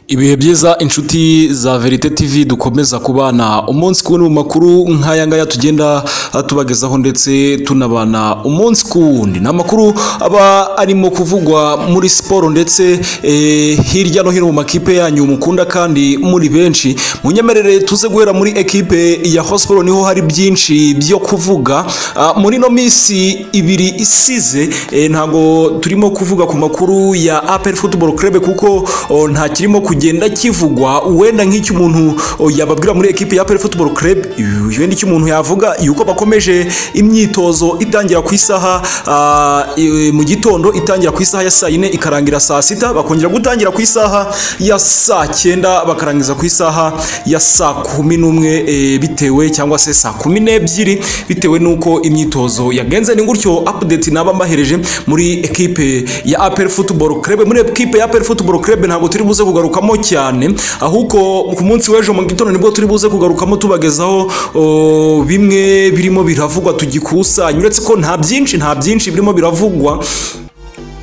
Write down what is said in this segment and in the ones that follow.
ibihe byiza inshuti za verite tv dukomeza kubana umunsi ku wundi mu makuru nk'aya ngaya tugenda tubagezaho ndetse tunabana umunsi ku wundi ni amakuru aba arimo kuvugwa muri siporo ndetse eh, hirya no hino mu makipe yanyu mukunda kandi muri benshi munyemerere tuze guhera muri ekipe ya hosiporo niho hari byinshi byo kuvuga Ah, muri ino minsi ibiri isize eh, ntabwo turimo kuvuga ku makuru ya apel football club kuko oh, nta kirimo kugenda kivugwa wenda nk'icyo umuntu oh, yababwira muri ekipe ya Apple Football Club eh, wenda icyo umuntu yavuga yuko bakomeje imyitozo itangira ku isaha ah, eh, mu gitondo itangira ku isaha ya saa yine ikarangira saa sita bakongera gutangira ku isaha ya saa cyenda bakarangiza ku isaha ya saa kumi n'umwe eh, bitewe cyangwa se saa kumi n'ebyiri bitewe n'uko imyitozo yagenze ni gutyo update naba mbahereje muri ekipe ya Apple Football Club muri ekipe ya Apple Football Club ntabwo turi buze kugarukamo cyane ahubwo ku munsi w'ejo mu gitondo nibwo turi buze kugarukamo tubagezaho o, bimwe birimo biravugwa tugikusanya uretse ko nta byinshi nta byinshi birimo biravugwa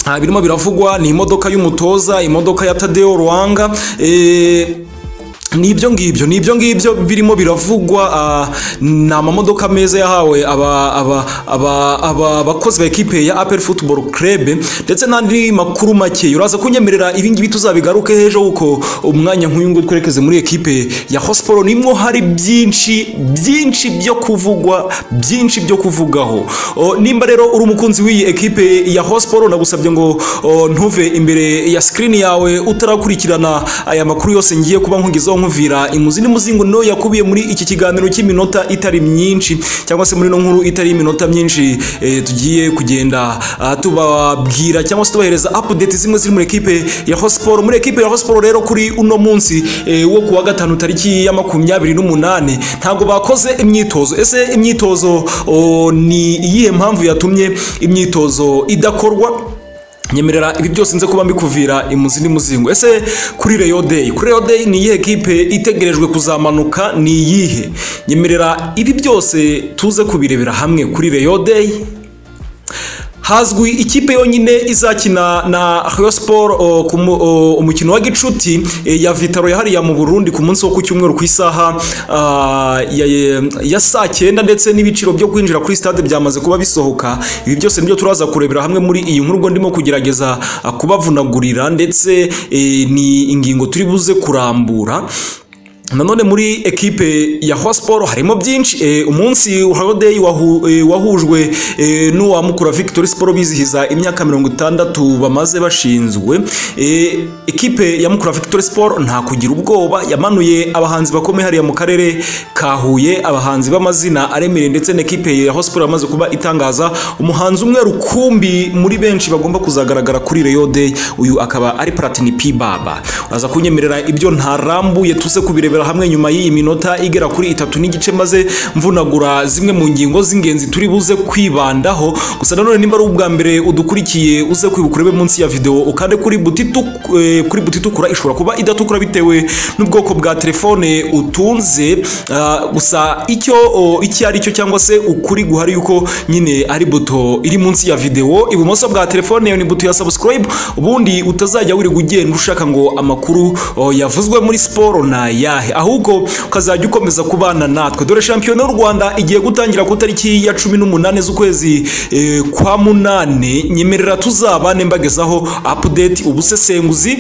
nta birimo biravugwa ni imodoka y'umutoza imodoka ya Tadeo Ruanga eh, nibyo ngibyo nibyo ngibyo birimo biravugwa ah, ni amamodoka meza yahawe aba- aba- aba- aba- abakozi ba ekipe ya apel football club ndetse n'andi makuru make uraza kunyemerera ibi ngibi tuzabigaruke ejo kuko umwanya nk'uyu nguyu twerekeze muri ekipe ya hosiporo nimwo hari byinshi byinshi byo kuvugwa byinshi byo kuvugaho O, nimba rero uri umukunzi w'iyi ekipe ya hosiporo nagusabye ngo o, ntuve imbere ya sikirini yawe utarakurikirana aya makuru yose ngiye kuba nkugezaho nkuvira imuzi n'umuzingo no yakubiye muri iki kiganiro cy'iminota itari myinshi cyangwa se muri ino nkuru itari iminota myinshi eh, tugiye kugenda ah, tubabwira cyangwa se tubahereza update zimwe ziri muri ekipe ya hosiporo muri ekipe ya hosiporo rero kuri uno munsi eh, wo kuwa gatanu tariki ya makumyabiri n'umunani ntabwo bakoze imyitozo ese imyitozo o, ni iyihe mpamvu yatumye imyitozo idakorwa nyemerera ibi byose nze kuba mbikuvira imuzi n'umuzingo ese kuri Rayon Day kuri Rayon Day ni iyihe kipe itegerejwe kuzamanuka ni iyihe nyemerera ibi byose tuze kubirebera hamwe kuri Rayon Day hazwi ikipe yonyine izakina na Rayon Sport o, ku mu- o, umukino wa gicuti e, ya Vitaro yahariya mu Burundi ku munsi wo ku cyumweru ku isaha ah, ya, ya- ya saa cyenda ndetse n'ibiciro byo kwinjira kuri stade byamaze kuba bisohoka ibi byose nibyo turaza kurebera hamwe muri iyi nkuru ubwo ndimo kugerageza ah, kubavunagurira ndetse eh, ni ingingo turi buze kurambura nanone muri ekipe ya hosiporo harimo byinshi eh, umunsi horodeyi wahujwe eh, n'uwa mukura victory siporo bizihiza imyaka mirongo itandatu bamaze bashinzwe Eh, ekipe ya mukura victory siporo nta kugira ubwoba yamanuye abahanzi bakomeye hariya mu karere ka huye abahanzi b'amazina aremereye ndetse n'ekipe ya hosiporo yamaze kuba itangaza umuhanzi umwe rukumbi muri benshi bagomba kuzagaragara kuri reyo deyi uyu akaba ari platini pi baba uraza kunyemerera ibyo ntarambuye tuze kubirebera hamwe nyuma y'iyi minota igera kuri itatu n'igice maze mvunagura zimwe mu ngingo z'ingenzi turi buze kwibandaho gusa nanone nimba ari ubwa mbere udukurikiye uze kwibuka urebe munsi ya videwo ukande kuri buti tuk- eh, kuri buti itukura ishobora kuba idatukura bitewe n'ubwoko bwa telefone utunze ah, gusa icyo o, icyo ari cyo cyangwa se ukuri guhari yuko nyine ari buto iri munsi ya videwo ibumoso bwa telefone yo ni buto ya subscribe ubundi utazajya wirirwa ugenda ushaka ngo amakuru o, yavuzwe muri siporo ni ayahe ahubwo ukazajya ukomeza kubana natwe dore shampiyona y'u rwanda igiye gutangira ku itariki ya cumi n'umunani z'ukwezi eh, kwa munane nyemerera tuzabane mbagezaho apudeti ubusesenguzi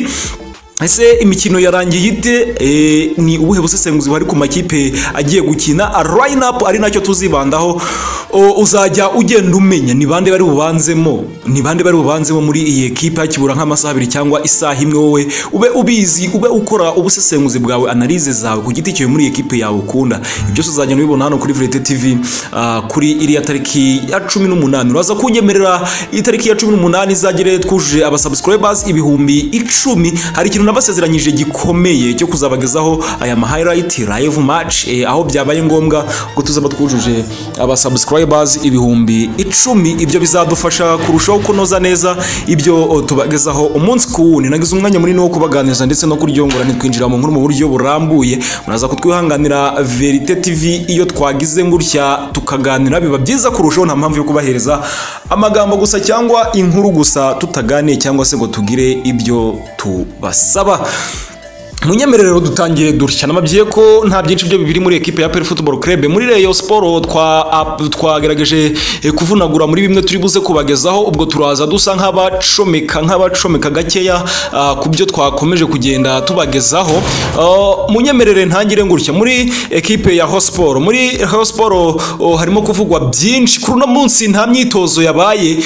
ese imikino yarangiye ite Eh, ni ubuhe busesenguzi buhari ku makipe agiye gukina line up ari nacyo tuzibandaho O, uzajya ugenda umenya ni bande bari bubanzemo ni bande bari bubanzemo muri iyi ekipa kibura nk'amasaha abiri cyangwa isaha imwe wowe ube ubizi ube ukora ubusesenguzi bwawe analize zawe ku giti cyawe muri iyi ekipe yawe ukunda ibyo byose uzajya ubibona hano kuri Verite TV ah, kuri iriya tariki ya cumi n'umunani uraza kunyemerera itariki ya cumi n'umunani izagere twujuje abasubscribers ibihumbi icumi hari ikintu nabasezeranyije gikomeye cyo kuzabagezaho aya ma highlight live match eh, aho byabaye ngombwa ngo tuzaba twujuje abasubscribers ibihumbi icumi ibyo bizadufasha kurushaho kunoza neza ibyo o, tubagezaho umunsi ku wundi nagize umwanya munini wo kubaganiriza ndetse no kuryongora ntitwinjira mu nkuru mu buryo burambuye muraza kutwihanganira verite tv iyo twagize gutya tukaganira biba byiza kurushaho nta mpamvu yo kubahereza amagambo gusa cyangwa inkuru gusa tutaganiye cyangwa se ngo tugire ibyo tubasaba munyemerero dutangire dutya namabyiye ko nta byinshi byo biri muri ekipe ya peri futuboro kerebe muri reyo siporo twagerageje kuvunagura muri bimwe turi buze kubagezaho ubwo turaza dusa nk'abacomeka nk'abacomeka gakeya ku byo twakomeje kugenda tubagezaho munyemerere ntangire ngutya muri ekipe ya hosiporo muri hosiporo harimo kuvugwa byinshi kuri uno munsi nta myitozo yabaye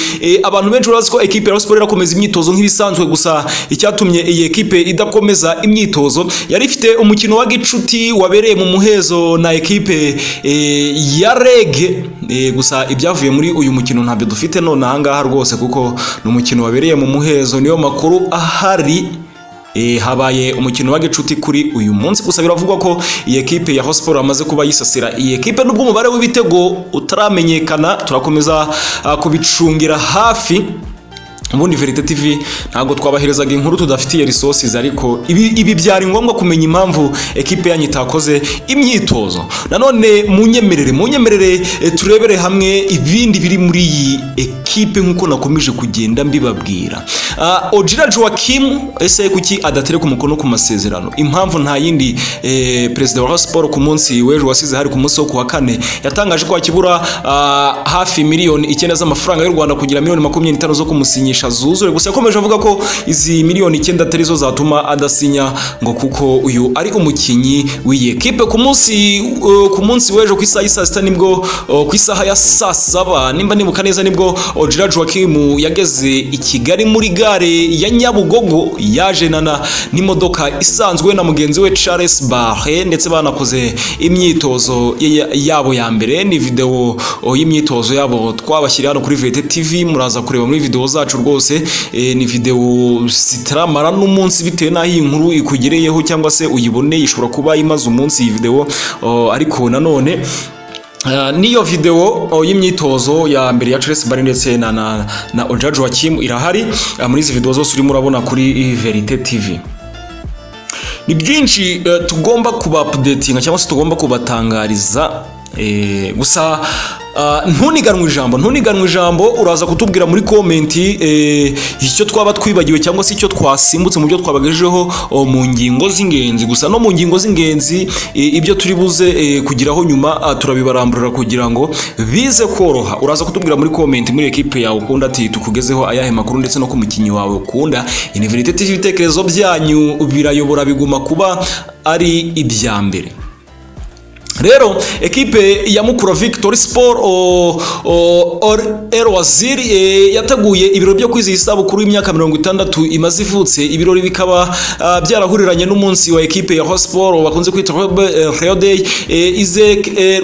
abantu benshi barazi ko ekipe ya hosiporo irakomeza imyitozo nk'ibisanzwe gusa icyatumye iyi ekipe idakomeza imyitozo yari ifite umukino wa gicuti wabereye mu muhezo na ekipe ya rege gusa ibyavuye muri uyu mukino ntabyo dufite none ahangaha rwose kuko ni umukino wabereye mu muhezo niyo makuru ahari habaye umukino wa gicuti kuri uyu munsi gusa biravugwa ko iyi ekipe ya hosiporo amaze kuba yisasira iyi ekipe nubwo umubare w'ibitego utaramenyekana turakomeza kubicungira hafi ubundi verite tv ntabwo twabaherezaga inkuru tudafitiye resources ariko ibi, ibi byari ngombwa kumenya impamvu ekipe yanyu itakoze imyitozo nanone munyemerere munyemerere eh, turebere hamwe ibindi biri muri iyi ekipe nk'uko nakomeje kugenda mbibabwira uh, ogira joakim ese kuki adatereka umukono ku masezerano impamvu nta yindi eh, perezida wa siporo ku munsi w'ejo wasize hari ku munsi wo ku wa kane yatangaje ko hakibura uh, hafi miliyoni icyenda z'amafaranga y'u rwanda kugira miliyoni makumyabiri n'itanu zo kumusinyisha zuzure gusa yakomeje avuga ko izi miliyoni icyenda atari zo zatuma adasinya ngo kuko uyu ari umukinnyi w'iyi ekipe ku munsi ku munsi w'ejo ku isaha y'i sita nibwo ku isaha ya saa saba nimba nibuka neza nibwo Gerard Joachim yageze i Kigali muri gare ya Nyabugogo yajenana n'imodoka isanzwe na mugenzi we Charles Barre ndetse banakoze imyitozo yabo ya mbere ni videwo y'imyitozo yabo twabashyiriye hano kuri VT TV muraza kureba muri videwo zacu rwose ni videwo zitaramara n'umunsi bitewe n'aho iyi nkuru ikugereyeho cyangwa se uyiboneye ishobora kuba imaze umunsi iyi videwo ariko nanone niyo videwo y'imyitozo ya mbere ya Chelsea Bari ndetse na na na Ojaji Wakim irahari muri izi videwo zose urimo urabona kuri Verite TV ni byinshi tugomba kuba apudetinga cyangwa se tugomba kubatangariza gusa ntuniganwe ijambo ntuniganwe ijambo uraza kutubwira muri komenti icyo twaba twibagiwe cyangwa se icyo twasimbutse mu byo twabagejejeho mu ngingo z'ingenzi gusa no mu ngingo z'ingenzi ibyo turi buze kugiraho nyuma turabibaramburira kugira ngo bize koroha uraza kutubwira muri komenti muri ekipe yawe ukunda ati tukugezeho ayahe makuru ndetse no ku mukinnyi wawe ukunda iniveriteti y'ibitekerezo byanyu birayobora biguma kuba ari ibya mbere rero ekipe ya mukura victory sport el waziri yateguye ibiro byo kwizihiza isabukuru y'imyaka mirongo itandatu imaze ivutse ibirori bikaba byarahuriranye n'umunsi wa ekipe ya hosiporo bakunze kwita reo day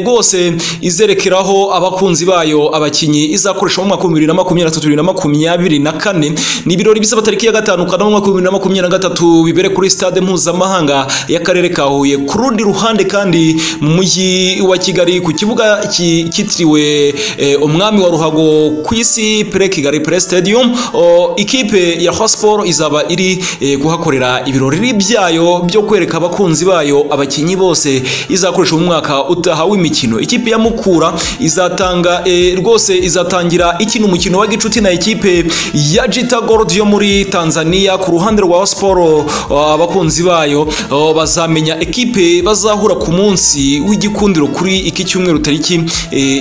rwose izerekeraho abakunzi bayo abakinnyi izakoresha mu mwaka w'ibihumbi bibiri na makumyabiri na tatu bibiri na makumyabiri na kane ni ibirori bizaba tariki ya gatanu kanama umwaka w'ibihumbi bibiri na makumyabiri na gatatu bibere kuri stade mpuzamahanga y'akarere ka huye ku rundi ruhande kandi mu mujyi wa kigali ku kibuga cyitiriwe umwami wa ruhago ku isi pre kigali pre stadium ikipe ya hosiporo izaba iri kuhakorera ibirori byayo byo kwereka abakunzi bayo abakinnyi bose izakoresha mu mwaka utaha w'imikino ikipe ya mukura izatanga rwose izatangira ikina umukino wa gicuti na ikipe ya jita gold yo muri tanzania ku ruhande rwa hosiporo abakunzi bayo bazamenya ekipe bazahura ku munsi w'igikundiro kuri iki cyumweru tariki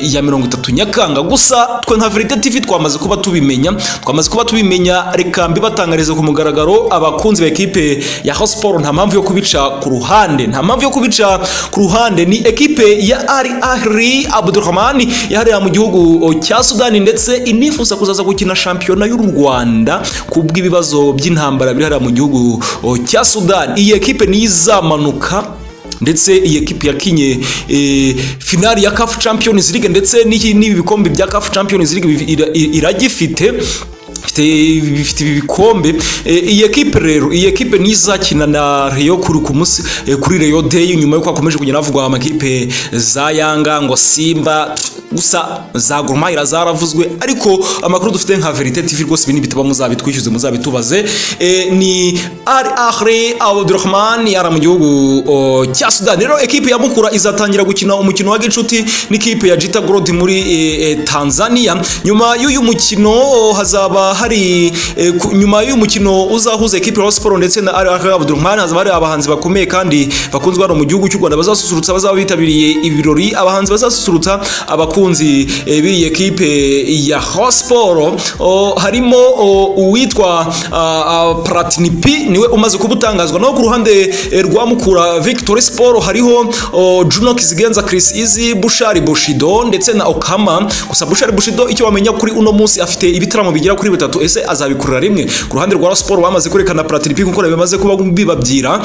ya mirongo itatu nyakanga gusa twe nka verite tv twamaze kuba tubimenya twamaze kuba tubimenya reka mbibatangariza ku mugaragaro abakunzi ba ekipe ya hosiporo nta mpamvu yo kubica ku ruhande nta mpamvu yo kubica ku ruhande ni ekipe ya ari ahri abdurahman yaharera mu gihugu cya sudani ndetse inifuza kuzaza gukina shampiyona y'u rwanda ku bw'ibibazo by'intambara biri hariya mu gihugu cya sudani iyi ekipe niyo izamanuka ndetse iyi ekipi yakinye e, finali ya CAF Champions League ndetse n'ibikombe bya CAF Champions League iragifite bifite ibi bikombe iyi ekipe rero iyi ekipe ni izakina na reyo kuri ku munsi kuri reyo deyi nyuma y'uko hakomeje kugenda havugwa amakipe za yanga ngo simba gusa za gorumahira zaravuzwe ariko amakuru dufite nka verite tv rwose ibi nibitaba muzabitwishyuze muzabitubaze ni ari ahre abdurahman yara mu gihugu cya sudani rero ekipe ya mukura izatangira gukina umukino wa gicuti n'ikipe ya jita gorodi muri tanzania nyuma y'uyu mukino hazaba hari eh, ku- nyuma y'umukino uzahuza ekipe ya Rayon Sports ndetse na RR Abdurrahman hazaba hari abahanzi bakomeye kandi bakunzwe hano mu gihugu cy'u Rwanda bazasusurutsa bazaba bitabiriye ibirori abahanzi bazasusurutsa abakunzi eh, b'iyi ekipe ya Rayon Sports O, harimo o, uwitwa ah, ah, Platini P niwe umaze kubutangazwa naho ku ruhande eh, rwa Mukura Victory Sport hariho o, Juno Kizigenza Chris Easy Bushari Bushido ndetse na Okama gusa Bushari Bushido icyo wamenya kuri uno munsi afite ibitaramo bigera kuri bitatu ese azabikurira rimwe ku ruhande rwa Rayon Sports bamaze kwerekana Platini P kuko bimaze kuba bibabyira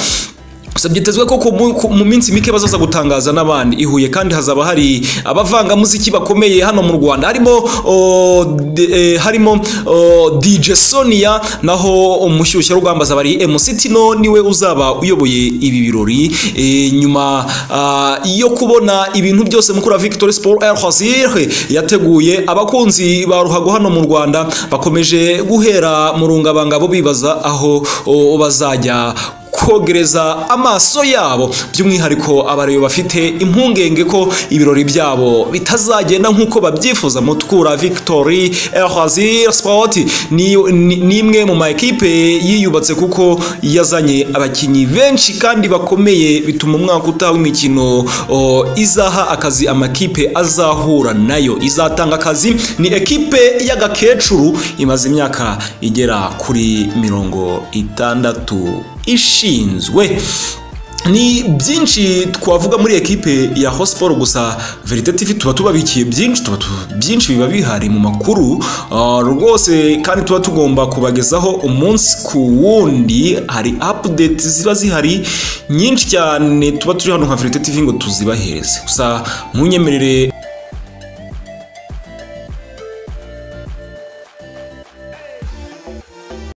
gusa byitezwe ko ku mu- ku- mu minsi mike bazaza gutangaza n'abandi i Huye kandi hazaba hari abavangamuziki bakomeye hano mu Rwanda harimo o, d- eh, harimo o, DJ Sonia naho umushyushyarugamba azaba ari MC Tino niwe uzaba uyoboye ibi birori Eh, nyuma ah, yo kubona ibintu byose mukura Victory Sport El Khazir yateguye abakunzi ba ruhago hano mu Rwanda bakomeje guhera mu rungabangabo bibaza aho o, bazajya kogereza amaso yabo by'umwihariko abareba bafite impungenge ko ibirori byabo bitazagenda nk'uko babyifuza mutukura victory erhazir sport ni ni- ni imwe mu ma ekipe yiyubatse kuko yazanye abakinnyi benshi kandi bakomeye bituma umwaka utaha w'imikino o, izaha akazi amakipe azahura nayo izatanga akazi ni ekipe y'agakecuru imaze imyaka igera kuri mirongo itandatu ishinzwe ni byinshi twavuga muri ekipe ya hosporo gusa verite tv tuba tubabikiye byinshi tuba tu- byinshi biba bihari mu makuru Ah, rwose kandi tuba tugomba kubagezaho umunsi ku wundi hari update ziba zihari nyinshi cyane tuba turi hano nka verite tv ngo tuzibahereze gusa munyemerere